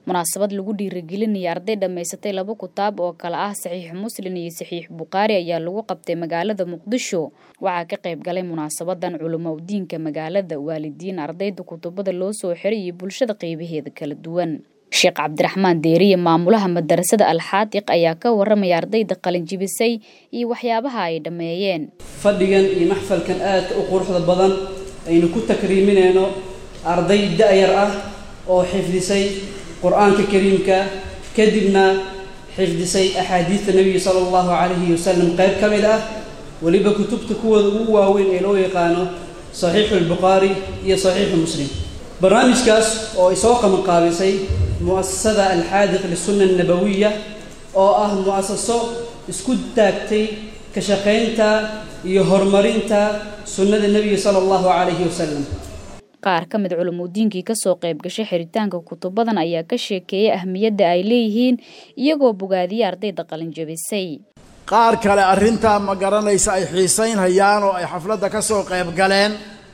munaasabad lagu dhiirigelinaya arday dhammaysatay laba kutaab oo kale ah saxiix muslim iyo saxiix bukhaari ayaa lagu qabtay magaalada muqdisho waxaa ka qayb galay munaasabadan culamo udiinka magaalada waalidiin ardayda kutubada loo soo xiray iyo bulshada qeybaheeda kala duwan sheekh cabdiraxmaan deeriye maamulaha madarasada alxaadiq ayaa ka waramaya ardayda qalinjibisay iyo waxyaabaha ay dhammeeyeen fadhigan iyo maxfalkan aadka u quruxda badan aynu ku takriiminayno arday da-yar ah oo xifdisay qur-aanka kariimka kadibna xifdisay axaadiidta nebiga sala allahu calayhi wasalam qayb ka mid ah weliba kutubta kuwooda ugu waaweyn ee loo yaqaano saxiixu albukhaari iyo saxiixu muslim barnaamijkaas oo ay soo qabanqaabisay mu'asasada alxaadiq lisunna annabawiya oo ah mu'asaso isku taagtay ka shaqaynta iyo horumarinta sunnada nebiga sala allahu calayhi wasalam qaar ka mid culamudiinkii kasoo qayb gashay xiritaanka kutubadan ayaa ka sheekeeyay ahmiyadda ay leeyihiin iyagoo bogaadiyay ardayda qalinjabisay qaar kale arrintaa ma garanaysa ay xiisaynhayaan oo ay xafladda ka soo qayb galeen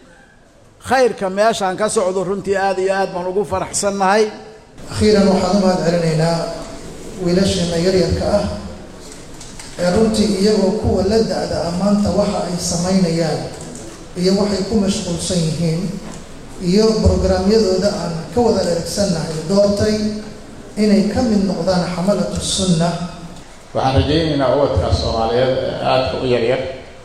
khayrka meeshaan ka socdo runtii aad iyo aad baan ugu faraxsannahay akhiiran waxaan u mahad celinaynaa wiilasheena yaryarka ah ee runtii iyagoo kuwa la da-da ah maanta waxa ay samaynayaan iyo waxay ku mashquulsan yihiin iyo brograamyadooda aan ka wada dheragsannahay doortay inay ka mid noqdaan xamalatu sunna waxaan rajaynaynaa ubadka soomaaliyeed ee aadka u yaryar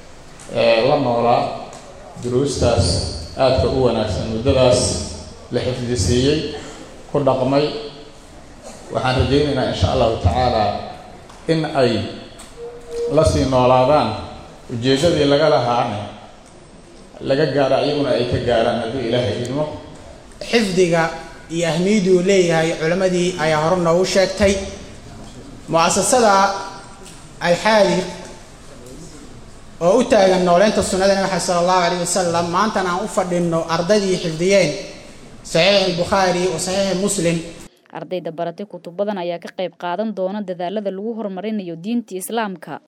ee la noolaa duruustaas aadka u wanaagsan muddadaas la xifdisiiyey ku dhaqmay waxaan rajaynaynaa insha allahu tacaala in ay la sii noolaadaan ujeeddadii laga lahaana laga gaaro iyaguna ay ka gaaraan hadduu ilaahay idmo xifdiga iyo ahmiyaddu uu leeyahay culammadii ayaa hore noogu sheegtay mu'asasada alxaadiq oo u taagan nooleynta sunnada nabi maxamed sala allahu alayh wasalam maantana aan u fadhinno ardaydii xifdiyeen saxiix albukhaari wa saxiix muslim ardayda baratay kutubadan ayaa ka qayb qaadan doona dadaalada lagu horumarinayo diinta islaamka